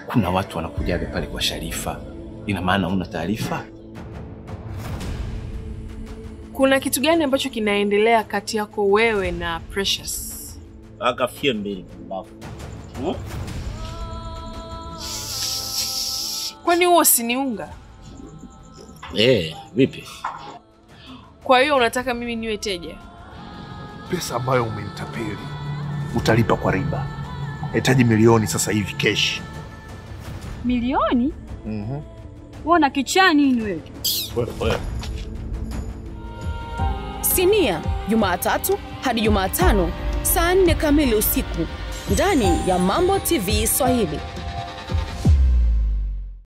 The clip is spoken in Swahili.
kuna watu wanakujaga pale kwa Sharifa. Ina maana una taarifa? Kuna kitu gani ambacho kinaendelea kati yako wewe na Precious? akafie mbili mbavu hmm? Kwani huo si ni unga? Eh, vipi? Kwa hiyo unataka mimi niwe teja? Pesa ambayo umenitapeli utalipa kwa riba. Nahitaji milioni sasa hivi keshi. Milioni? Mhm. Wona kichaa nini wewe? Sinia, Jumatatu hadi Jumatano saa nne kamili usiku ndani ya Mambo TV Swahili.